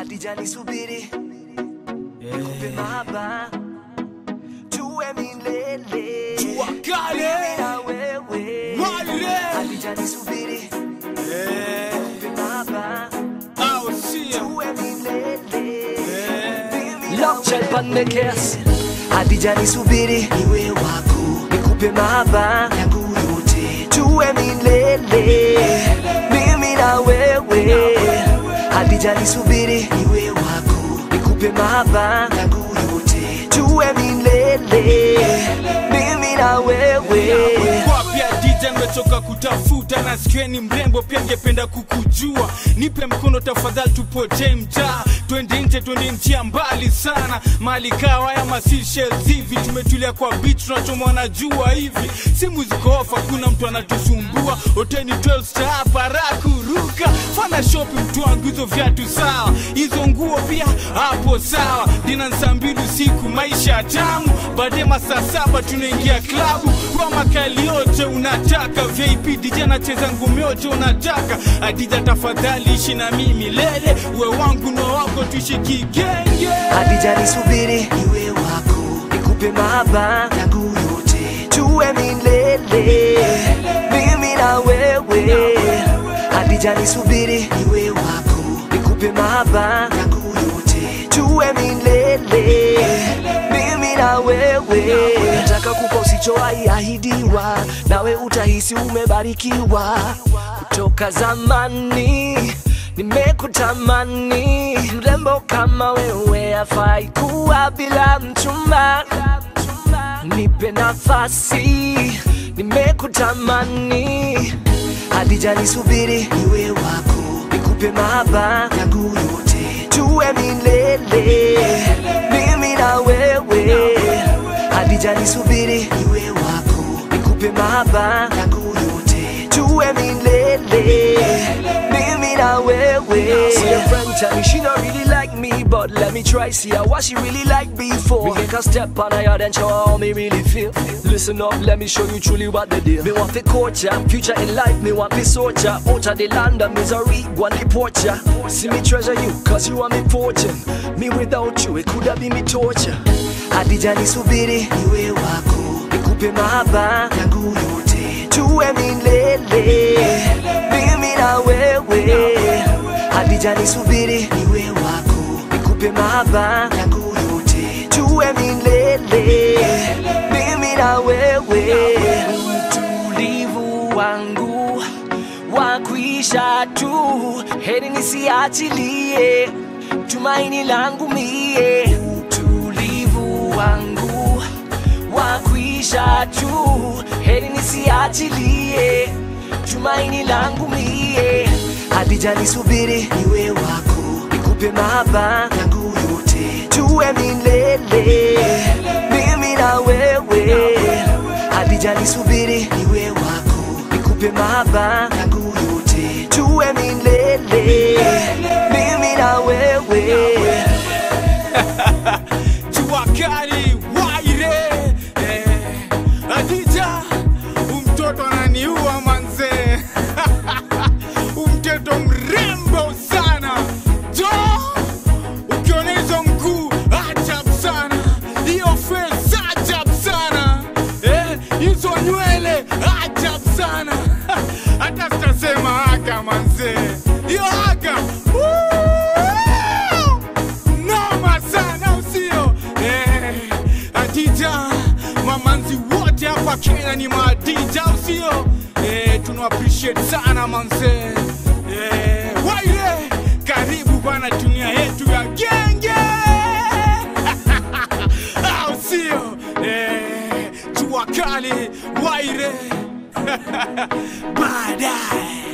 Hadija nisubiri nikupe mahaba tuwe milele Jua kali. Mimi na wewe Wale. Hadija nisubiri nikupe mahaba Au sio? tuwe milele Mimi na Love child pan the case. Hadija nisubiri niwe wako nikupe mahaba yangu yote tuwe milele mimi na wewe Hadija nisubiri niwe wako nikupe mahaba yangu yote tuwe milele mimi na wewe Kwa pia DJ nimetoka kutafuta na sikieni mrembo pia ngependa kukujua nipe mkono tafadhali tupotee mtaa twende nje twende njia mbali sana mali kawa ya masishels hivi tumetulia kwa beach tunachomwa na jua hivi simu ziko off hakuna mtu anatusumbua hoteli 12 star para kuruka fana shopping mtu wangu hizo viatu sawa hizo nguo pia hapo sawa dina saa mbili usiku maisha tamu baadaye masaa saba tunaingia klabu kwa makali yote unataka vip dj anacheza ngumi yote unataka adija tafadhali ishi na mimi lele uwe wangu na wako tuishi kigenge Hadija nisubiri niwe wako nikupe mahaba yangu yote tuwe milele mimi na wewe Hadija nisubiri niwe wako nikupe mahaba yangu yote tuwe milele mimi na wewe nataka kupa usichowahi ahidiwa nawe utahisi umebarikiwa kutoka zamani nimekutamani mrembo kama wewe afai kuwa bila mchumba nipe nafasi nimekutamani hadija nisubiri niwe wako nikupe mahaba yangu yote tuwe milele mimi na wewe hadija nisubiri niwe wako nikupe mahaba yangu yote tuwe milele mimi na wewe See a friend tell me she don't really like me, but let me try see her what she really like before. We make a step on her yard and show her how me really feel. Listen up, let me show you truly what they do. Me want to coach ya, future in life, me want to sort ya. Out of the land of misery, want to deport ya. See me treasure you, cause you are me fortune. Me without you, it could have been me torture. Hadija nisubiri niwe wako nikupe mahaba yangu yote tuwe milele mimi na wewe Hadija nisubiri niwe wako nikupe mahaba yangu yote tuwe milele mimi na wewe utulivu wangu wa kuisha tu, heri nisiachilie tumaini langu mie. Utulivu wangu wa kuisha tu, heri nisiachilie tumaini langu mie. Hadija nisubiri niwe wako nikupe mahaba yangu yote tuwe milele mimi na wewe Hadija nisubiri niwe wako nikupe mahaba yangu yote tuwe milele mimi na wewe jua kali waire eh, adija umtoto ananiua manzee umtoto mrembo sana jo ukiona hizo mguu ajab sana hiyo face ajab sana eh, hizo nywele ajab sana hata sitasema aga manzee hiyo aga Woo! noma sana usio eh, adija mamanzi wote hapa kenya ni maadija usio eh, tuna appreciate sana manze eh, waire karibu bwana dunia yetu ya genge au sio eh, jua kali waire baadaye